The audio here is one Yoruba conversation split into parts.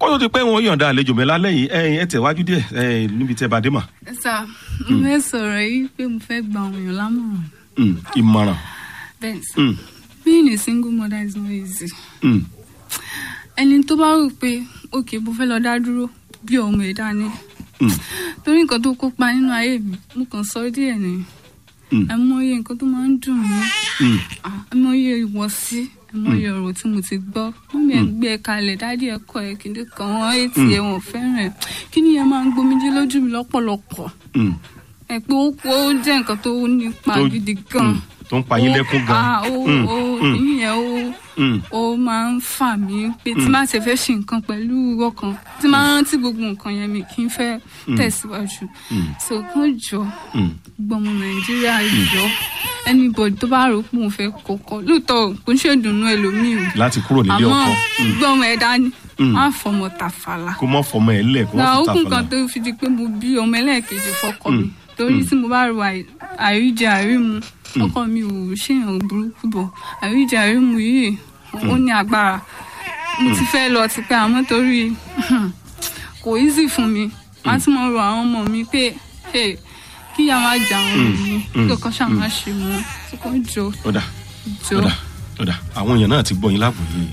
tó ti pẹ́ wọn yọ̀ǹda àlejò mi lálẹ́ yìí ẹ̀yin ẹ̀ tẹ̀wájú díẹ̀ ẹ̀yin níbi tẹ́ bá dé mà. sà mo fẹ́ sọ̀rọ̀ yìí pé mo fẹ́ gba àwọn èèyàn lámọ̀ràn Mm, ìmọ̀ràn. bẹ́ẹ̀ sà Mm, being a single mother is not easy mm, ẹni tó bá rò pé òkè mo fẹ́ lọ dá dúró bí ọmọ ẹ̀ dání mm, torí nǹkan tó kópa nínú ayé mi mo kàn sọ díẹ̀ ni mm, ẹ mọyì nǹkan tó máa ń dùn mí mm, Ah, ẹ mọyì ìwọ̀sí ẹ mọyì ọ̀rọ̀ tí mo ti gbọ́ mọ́mí ẹ̀ gbé ẹ kalẹ̀ dádì ẹ kọ́ ẹ kìnìún kan wọ́n ètì ẹ̀ wọ́n fẹ́ràn ẹ̀ kí ni ẹ máa ń gbomijé lójú mi lọ́pọ̀lọpọ̀ mm. ẹ pé ó ó jẹ́ nǹkan tó nípa Tó- gidi gan mm, tó ń pa yín lẹ́kún gan. Ah, ó Mm, ó mm, ìyẹn ó mm, ó máa ń fà mí pé tí máa ṣe fẹ́ ṣe nǹkan pẹ̀lú ọkàn tí máa rántí gbogbo nǹkan yẹn mi kì í fẹ́ tẹ̀síwájú mm, so kàn jọ mm. gbọmọ nàìjíríà jọ anybody tó bá rò pé òun fẹ́ kọ́kọ́ lóòótọ́ kò ń ṣèdùnnú ẹlòmíì o láti kúrò nílé àmọ́ ọkọ Mm. gbọmọ ẹ dání Mm. má fọmọ tàfàlà kó mọ́ fọmọ ẹ̀ lẹ̀ kó gba mọ́ fi okùn tàfàlà. kan tó fi di pé mo bí ọmọ ẹlẹ́ẹ̀kejì fọkọ mi torí tí mo bá ro àì- àìríjẹ àìrímu ọkọ mi ò ṣèyàn burúkú bọ̀ àìríjẹ àìrímu yìí ó ní agbára mo ti fẹ́ lọ tipẹ́ àmọ́ torí kò easy fún mi má tí mo rọ àwọn ọmọ mi pé hey, kí ìyá máa jà àwọn ọmọ mi kí ọkọ ṣáà máa ṣe wọn tí kò jọ ọ̀dà jọ. ọ̀dà ọ̀dà àwọn èèyàn náà ti gbọ́ yín láàbò yìí.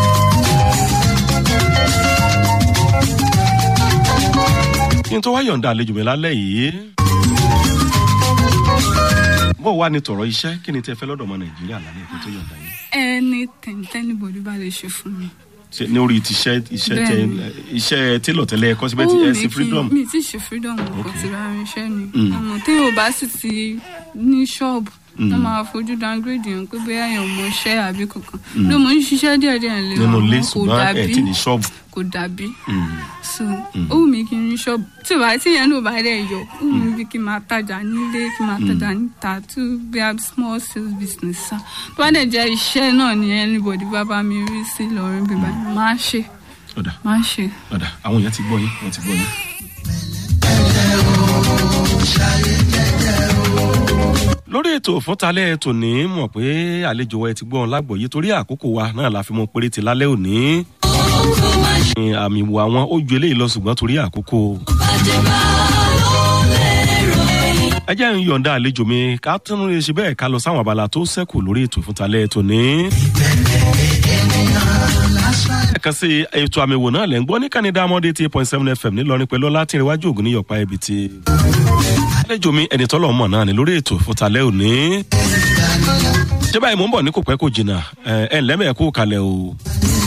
kí n tó wá yọ̀ǹda àlejò mi lálẹ́ yìí. bó wà ní tọ̀rọ̀ iṣẹ́ kí ni tẹ́ fẹ́ lọ́dọ̀ ọmọ nàìjíríà lálẹ́ kí n tó yọ̀ǹda yìí. anything tẹ́nibọ̀dì bá lè ṣe fún mi. ṣe ní orí ti iṣẹ́ iṣẹ́ tẹ Bẹ́ẹ̀ni. iṣẹ́ télọ̀ tẹ́lẹ̀ ẹ̀kọ́ síbẹ̀ tí Ó ẹ wù sí mí kí- freedom. mi ti ṣe freedom kò ti ra irinṣẹ́ ni Mm. àmọ́ tí yóò bá sì ti ní ṣọ́ọ̀bù wọ́n máa fojú downgrade yẹn pé bóyá èèyàn mọ iṣẹ́ àbí kankan ló mọ̀ ń ṣiṣẹ́ díẹ̀ díẹ̀ lé nínú ilé àmọ́ kò ṣùgbọ́n ẹ̀ dàbí tí ní ṣọ́ọ̀bù. kò dàbí Mm. so ó wù mí kí n rí ṣọ́ọ̀bù tí ìwà tí yẹn náà bá dẹ̀ yọ ó wù mí bí kí n máa tajà nílé kí n máa tajà níta tó bí a small sales business sa tó bá dẹ̀ jẹ́ iṣẹ́ náà ni anybody bá bá mi rí sí lọ́rin bíbá máa ṣe ọ̀dà máa ṣe. ọ̀dà àwọn èèyàn ti gbọ́ yín wọ́n ti gbọ́ yín. lórí ètò fúntalẹ́ tòní mọ̀ pé àlejò wa ẹ ti gbọ́n lágbòye torí àkókò wa náà la fi mọ péréte lálẹ́ òní. Ní àmì ìwò àwọn ó ju eléyìí lọ ṣùgbọ́n torí àkókò. ẹ jẹ́ ń yọ̀ǹda àlejò mi ká tún lè ṣe bẹ́ẹ̀ ká lọ sáwọn abala tó ṣẹ́kù lórí ètò fúntalẹ́ tòní. ẹ̀kan sí ètò àmì ìwò náà lẹ́ ń gbọ́ ní kánidá mọ́dé eight point seven fm ńìlọrin pẹ̀lú ọlátìrìwájú ògùn ní yọ̀pá ibi tí. àlejò mi ẹni tọ́lọ̀ mọ̀ náà ni lórí ètò fúntalẹ́ òní. ṣé báyìí mò ń bọ̀ ní kò pẹ́ kò jìnnà ẹ̀ ẹ̀ ńlẹ́mẹ̀ẹ́kú kalẹ̀ o.